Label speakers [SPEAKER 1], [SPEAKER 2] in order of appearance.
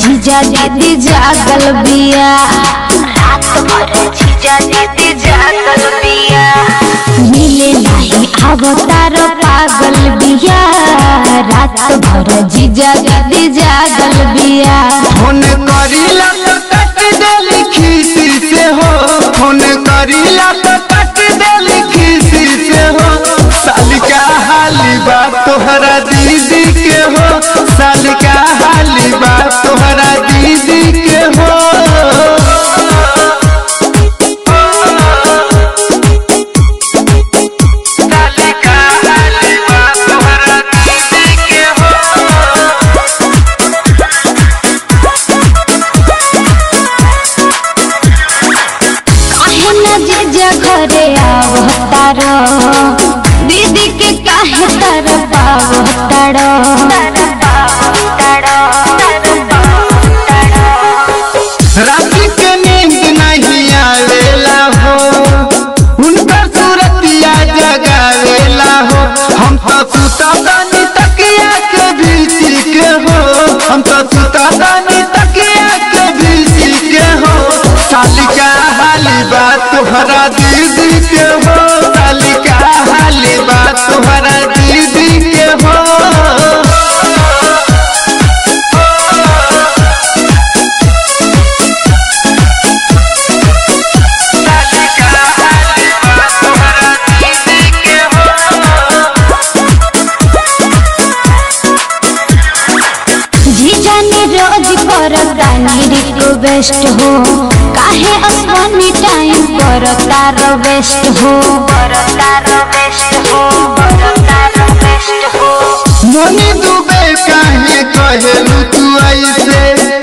[SPEAKER 1] जीजा दीदी जागल बिया रात भर जीजा दीदी जागल बिया मिले नहीं अवतार पागल बिया रात भर जीजा दीदी जागल बिया
[SPEAKER 2] फोन करीला तो कट देली खीसी से हो फोन करीला तो कट देली खीसी से हो सालिका हाली बा तोहरा दीदी के हो सालिका हाली बा तोहरा दीदी के हो सालिका हाली बा तोहरा दीदी के हो
[SPEAKER 1] काहे न जीजा घरे आवतार दीदी के काहे तर पावतार
[SPEAKER 2] रात्रि के नींद नहीं आवेला हो उनकर सूरतिया जगावेला हो हम तो सुता दानी तकिया के भीसी के हो हम तो सुता दानी तकिया के भीसी के हो सालिका हाली बात तोहरा दीदी के हो सालिका हाली बात तोहरा दीदी के हो
[SPEAKER 1] जीजा ने रोज करतानी रिक्वेस्ट हो काहे असवानी टाइम करतार बेस्ट हो करतार बेस्ट हो करतार बेस्ट हो
[SPEAKER 2] मोनी दुबे काहे कहेलू तू ऐसे